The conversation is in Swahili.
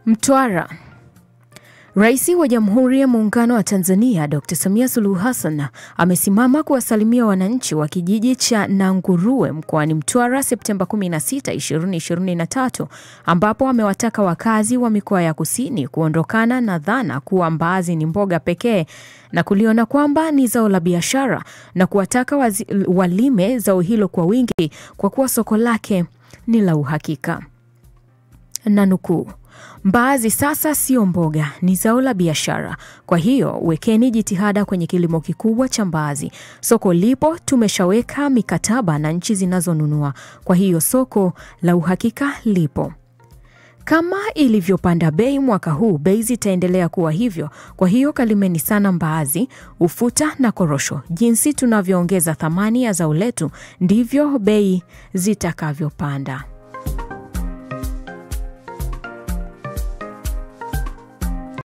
Mtwara. Rais wa Jamhuri ya Muungano wa Tanzania Dr. Samia Suluhu Hassan amesimama kuwasalimia wananchi wa kijiji cha Nanguruwe mkoani Mtwara Septemba 16, 2023 ambapo amewataka wakazi wa mikoa ya kusini kuondokana na dhana kuwa mbaazi ni mboga pekee na kuliona kwamba ni zao la biashara na kuwataka wazi, walime zao hilo kwa wingi kwa kuwa soko lake ni la uhakika. Na nukuu, mbaazi sasa sio mboga, ni zao la biashara. Kwa hiyo wekeni jitihada kwenye kilimo kikubwa cha mbaazi. Soko lipo, tumeshaweka mikataba na nchi zinazonunua. Kwa hiyo soko la uhakika lipo. Kama ilivyopanda bei mwaka huu, bei zitaendelea kuwa hivyo. Kwa hiyo kalimeni sana mbaazi, ufuta na korosho. Jinsi tunavyoongeza thamani ya zao letu, ndivyo bei zitakavyopanda.